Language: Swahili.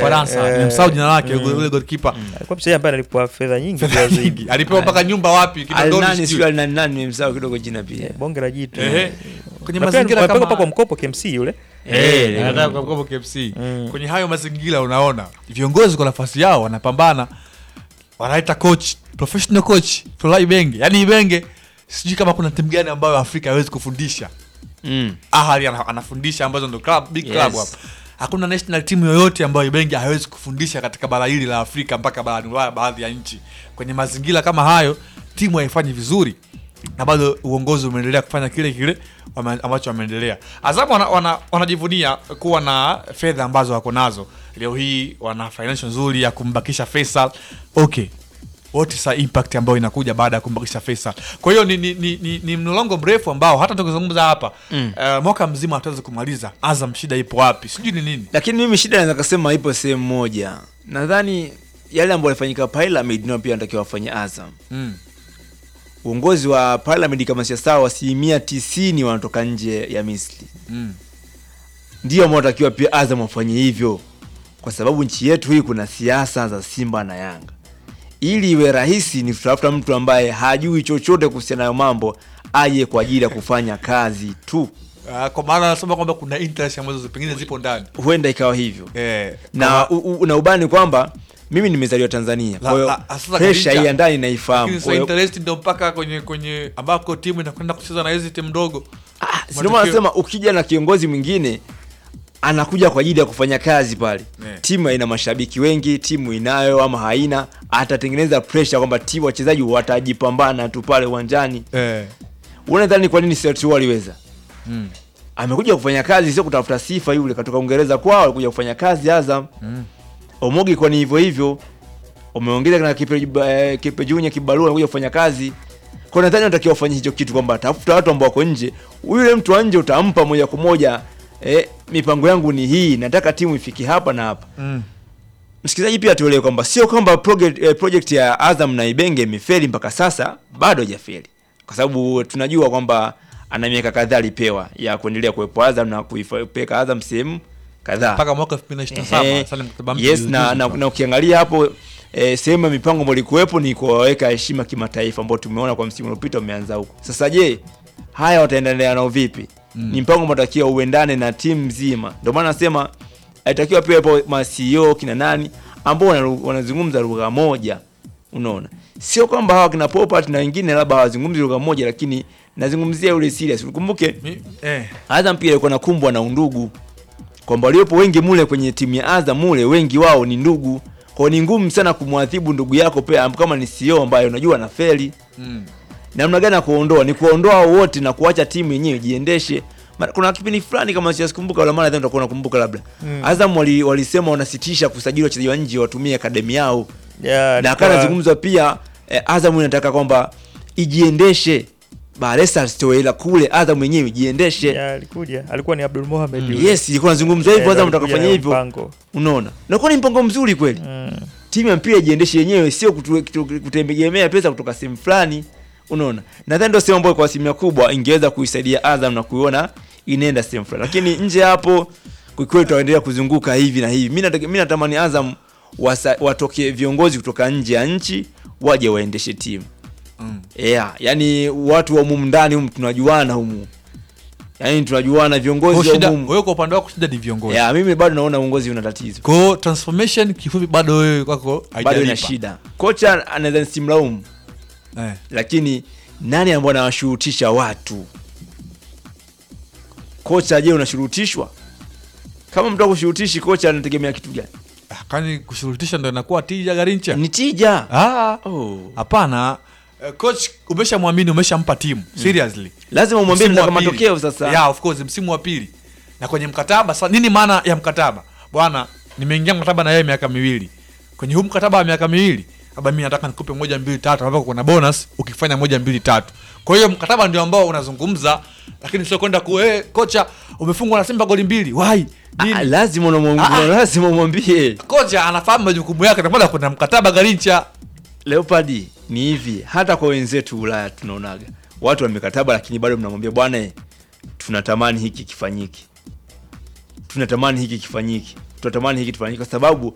Ufaransa, eh, nimemsahau jina lake mm. yule goalkeeper. alikuwa mchezaji ambaye alipwa fedha nyingi Fedha kiasi nyingi. hiki. Alipewa mpaka nyumba wapi? Kinondoni Alinani sijui. sio alinani nani nimemsahau kidogo jina pia. Eh, bonge la jitu Ehe. Kwenye Na pia mazingira alipelekwa kama kwa mkopo KMC yule Eh, Eh, anataka kwa mkopo KFC. Mm. Kwenye hayo mazingira unaona viongozi kwa nafasi yao wanapambana, wanaita coach, professional coach Fly Ibenge. Yaani Ibenge sijui kama kuna timu gani ambayo Afrika haiwezi kufundisha. Mm. Ahali ana- anafundisha ambazo ndo club big club Yes. hapa. Hakuna national team yoyote ambayo Ibenge hawezi kufundisha katika bara hili la Afrika mpaka barani Ulaya, baadhi ya nchi. Kwenye mazingira kama hayo, timu haifanyi vizuri na bado uongozi umeendelea kufanya kile kile wame- ambacho wameendelea. Azamu wana, wana, wanajivunia kuwa na fedha ambazo wako nazo leo hii, wana financial nzuri ya kumbakisha Faisal. Okay, what is the impact ambayo inakuja baada ya kumbakisha Faisal? Kwa hiyo ni, ni, ni, ni, ni mlolongo mrefu ambao hata tukizungumza hapa Mm. eh, mwaka mzima hatuwezi kumaliza. Azam shida ipo wapi? Sijui ni nini. Lakini mimi shida naweza kusema ipo sehemu moja. Nadhani yale ambayo yalifanyika Pyramid ndio pia anatakiwa wafanye Azam. Mm. Uongozi wa Pyramid kama si sawa, asilimia tisini wanatoka nje ya Misri. Mm. Ndio ambao wanatakiwa pia Azam wafanye hivyo, kwa sababu nchi yetu hii kuna siasa za Simba na Yanga. Ili iwe rahisi, ni tutafuta mtu ambaye hajui chochote kuhusiana nayo mambo, aje kwa ajili ya kufanya kazi tu. Ah, kwa maana anasema kwamba kuna interest ambazo pengine zipo ndani Huenda ikawa hivyo eh, na, kama- u, u, na ubani kwamba mimi nimezaliwa Tanzania, La- kwa hiyo la- sasa presha Khadija, hii ya ndani lakini naifahamu. sasa Kwa hiyo- interest ndio mpaka kwenye kwenye ambako timu inakwenda kucheza na hizi timu ndogo. Ah, si ndio Matokeo- maana nasema ukija na kiongozi mwingine anakuja kwa ajili ya kufanya kazi pale Yeah. timu ina mashabiki wengi timu inayo ama haina atatengeneza pressure kwamba timu wachezaji watajipambana tu pale uwanjani Eh. unadhani kwa nini Celtic waliweza Mm. amekuja kufanya kazi sio kutafuta sifa yule katoka Uingereza kwao alikuja kufanya kazi Azam Mm. Omogi kwa ni hivyo hivyo umeongeza na kipe, eh, kipe Junior kibarua anakuja kufanya kazi kwa nadhani unatakiwa ufanye hicho kitu kwamba tafuta watu ambao wako nje yule mtu wa nje utampa moja kwa moja eh, mipango yangu ni hii nataka timu ifike hapa na hapa Mm. msikilizaji pia tuelewe kwamba sio kwamba project, eh, project ya Azam na Ibenge imefeli mpaka sasa, bado hajafeli, kwa sababu tunajua kwamba ana miaka kadhaa alipewa ya kuendelea kuwepo Azam na kuipeleka Azam sehemu kadhaa mpaka mwaka 2027 Ehe. sasa ni mkataba mpya yes, juzi na, juzi na, tu. na ukiangalia hapo eh, sehemu ya mipango ambayo ilikuwepo ni kuwaweka heshima kimataifa ambao tumeona kwa msimu uliopita umeanza huko. Sasa je, haya wataendelea nao vipi? Mm. Ni mpango matakiwa uendane na timu nzima. Ndio maana nasema alitakiwa pia hapo ma CEO kina nani ambao wana- wanazungumza lugha moja. Unaona, sio kwamba hawa kina Popat na wengine labda hawazungumzi lugha moja, lakini nazungumzia yule serious. Ukumbuke Mi- eh. Azam pia ilikuwa nakumbwa na undugu kwamba waliopo wengi mule kwenye timu ya Azam mule wengi wao ni ndugu, kwa hiyo ni ngumu sana kumwadhibu ndugu yako pia kama ni CEO ambaye unajua na feli. Mm. Namna gani ya kuondoa? Ni kuondoa wote na kuacha timu yenyewe jiendeshe. Ma- Kuna kipindi fulani kama sikumbuka, wala mara utakuwa unakumbuka labda Mm. Azam wali, walisema wanasitisha kusajili wachezaji wa nje watumie akademi yao, Ya, na alikuwa- akawa anazungumzwa pia eh, Azam inataka kwamba ijiendeshe, Baresa asitoe hela kule, Azam yenyewe ijiendeshe. ya, alikuja alikuwa ni Abdul Mohamed yule. Yes, ilikuwa nazungumzwa hivyo, Eh, Azam alikuja nataka kufanya na hivyo. mpango. Unaona, nakuwa ni mpango mzuri kweli. Mm. Timu ya mpira ijiendeshe yenyewe, sio kutu- kutu- kutegemea pesa kutoka sehemu fulani. Unaona, nadhani ndio sehemu ambayo kwa asilimia kubwa ingeweza kuisaidia Azam na kuiona inaenda sehemu fulani, lakini nje ya hapo kwa kweli tutaendelea kuzunguka hivi na hivi. Mimi nataka mimi natamani Azam wasa, watoke viongozi kutoka nje ya nchi waje waendeshe timu Mm. yeah, yani watu wa humu ndani humu tunajuana humu, yani tunajuana Kwa viongozi wa shida humu wewe kwa upande wako shida ni viongozi. yeah, mimi bado naona uongozi una tatizo, Kwa hiyo transformation kifupi bado wewe kwako bado ina haijalipa. shida. Kocha anaweza nisimlaumu, Eh. lakini nani ambaye anawashurutisha watu? Kocha je, unashurutishwa? Kama mtu akushurutishi, kocha anategemea kitu gani? Ah, Kwani kushurutisha ndo inakuwa tija Garincha? Ni tija. Ah, Oh. hapana. Eh, Coach umeshamwamini, umeshampa timu. Seriously. Lazima umwambie Msimu wa nataka pili. matokeo sasa. Yeah, of course msimu wa pili. Na kwenye mkataba sa, nini maana ya mkataba? Bwana, nimeingia mkataba na yeye miaka miwili. Kwenye huu mkataba wa miaka miwili, labda mimi nataka nikupe moja mbili tatu ambapo kuna bonus ukifanya moja mbili tatu. Kwa hiyo mkataba ndio ambao unazungumza, lakini sio kwenda ku eh, kocha umefungwa na Simba goli mbili. Why? Nini? Ah, lazima unamwambia, Ah, ah. lazima umwambie. kocha anafahamu majukumu yake, ndio maana kuna mkataba Garincha. Leopard ni hivi, hata kwa wenzetu Ulaya tunaonaga watu wa mikataba, lakini bado mnamwambia bwana, eh, tunatamani hiki kifanyike, tunatamani hiki kifanyike, tunatamani hiki kifanyike, kwa sababu